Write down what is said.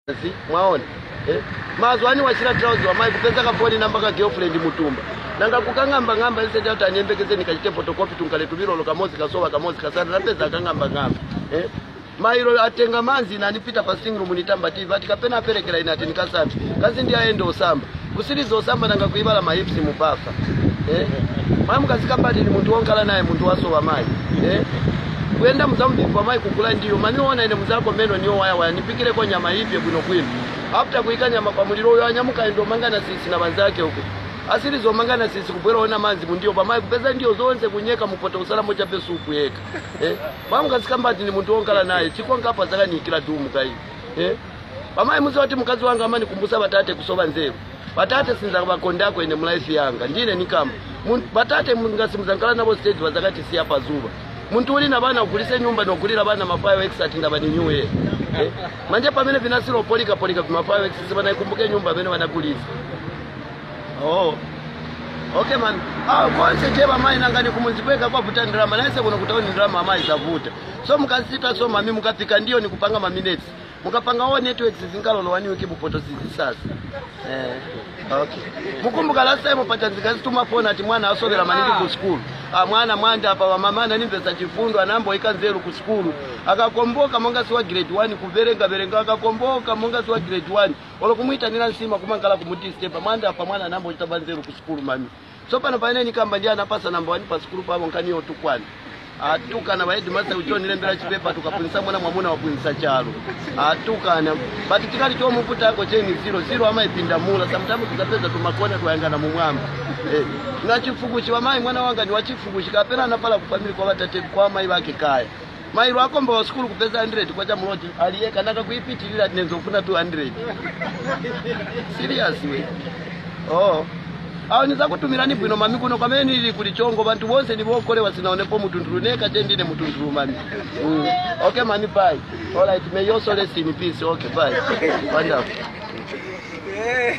Si, mwaona eh? mazwani wachira trouzi wamai kupeza kafoni namba ka girlfriend mutumba nanga kukang'amba ng'amba isete kuti anyembekeze nikachite photocopy tunkaletumilolo kamozi kasowa kamozi kasana napeza akang'amba ng'amba eh? mairo atenga manzi nanipita pa singing room nitamba tv ati kapena aperekera ine ati nikasamba kazi ndi aende osamba kusiriza osamba nanga kuibala mahipsi mubafa eh? mwayi mukazikamba ati ni munthu wonkhala naye munthu wasowa mayi eh? kuyenda muzamubifwa mayi kukula ndiyo maniona ine muzako meno niyo wayawaya nipikireko nyama ipye bwinobwino after kuyika nyama pa muliro uyo anyamuka endo mangana sisi na banzake uko asiri zomangana sisi kubwera ona manzi mundiyo pamayi kupeza ndiyo zonse kunyeka mupota usalamo chape supu yeka eh? mamukazikamba ati ni munthu wonkhala naye chikonkapa zakanikira dumu kayi eh? pamayi muziwa kuti mkazi wanga amani kumbusa batate kusowa nzeru batate sinza bakondako ine mulaifi yanga ndine nikamba Mun- batate ngasimuzangala nabo stage bazakati siya pazuba muntu uli na bana ugulise nyumba nogulira bana mafayo x ati ndaba ni new year eh? manje pamene vinasilo polika polika vimafayo x sibanaikumbuke nyumba amene vanagulisa oh okay man ah konse cheba mai nangani kumunzikweka kwavuta ndirama naise kuno kutaoni ndirama amayi zavuta so mukasita so mami mukafika ndiyo ni kupanga maminutes mukapanga o networks zinkalolowani wiki bupoto sizi sasa eh okay mukumbuka last time patanzika zituma phone ati mwana asovera maningi ku school ah mwana mwanda apa wamamana nimpesa chifundo anamboika nzeru ku school akakomboka monga si wa grade 1 kuverenga verenga akakomboka monga si wa grade 1 olokumuitanira nsima kumangala kumuti stepa mwanda apa mwana anamboita nzeru ku school mami so pano paine nikamba ndi anapasa namba 1 pa school pavo nkaniyo tukwana atukana vaedimasa uchonilembera chipepa tukapunisa mwana mwamuna wapunisa chalo atukana but chikali chomuputako cheni ziro ziro amaipinda mula samtamu tukapeza tumakona twayangana mumwamba eh. na chifukuchi wamayi mwana wanga ni wachifukuchi kapena anapala kufamili kwa vatate kwa amayi vake kaya mairo akomba wa skulu kupeza 100 kwa chamuloti aliyeka naka kuipitilira tinenzofuna 200 serious we oh awo nizakutumirani bwino mami kuno kwamene nili kulichongo bantu bonse nibokolewa sinaonepo mutundulu neka chendine mutundulu mami mm. okay mami bye all right may you also rest in peace okay bye wonderful